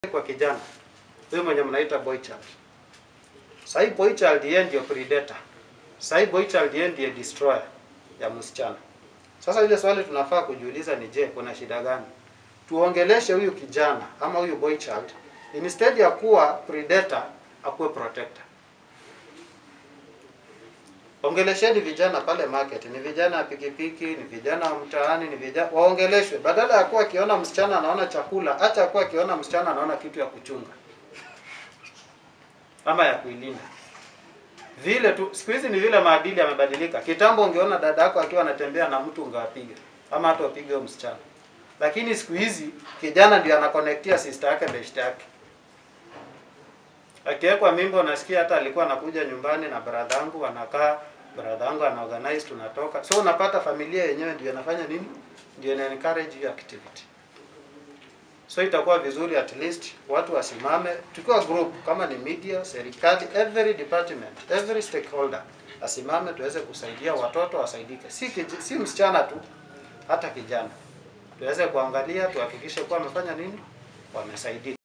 kwa kijana huyu mwenye mnaita boy child. Sasa hii boy child yeye ndio predator. Sasa hii boy child yeye ndiye destroyer ya msichana. Sasa ile swali tunafaa kujiuliza ni je, kuna shida gani? Tuongeleshe huyu kijana ama huyu boy child instead ya kuwa predator akuwe protector. Ongelesheni vijana pale market, ni vijana wa pikipiki, ni vijana wa mtaani, ni vijana waongeleshwe, badala ya kuwa akiona msichana anaona chakula, acha kuwa akiona msichana anaona kitu ya kuchunga ama ya kuilinda. Vile tu siku hizi ni vile maadili yamebadilika. Kitambo ungeona dada yako akiwa anatembea na mtu ungewapiga ama hata wapige huyo msichana, lakini siku hizi kijana ndio anaconnectia sister yake best yake akiwekwa mimba, unasikia hata alikuwa anakuja nyumbani na brother yangu anakaa, brother yangu ana organize, tunatoka. So unapata familia yenyewe ndio inafanya nini, ndio ina encourage hiyo activity. So itakuwa vizuri at least watu wasimame, tukiwa group, kama ni media, serikali, every department, every stakeholder asimame, tuweze kusaidia watoto wasaidike, si kij- si msichana tu, hata kijana tuweze kuangalia, tuhakikishe kuwa wamefanya nini, wamesaidika.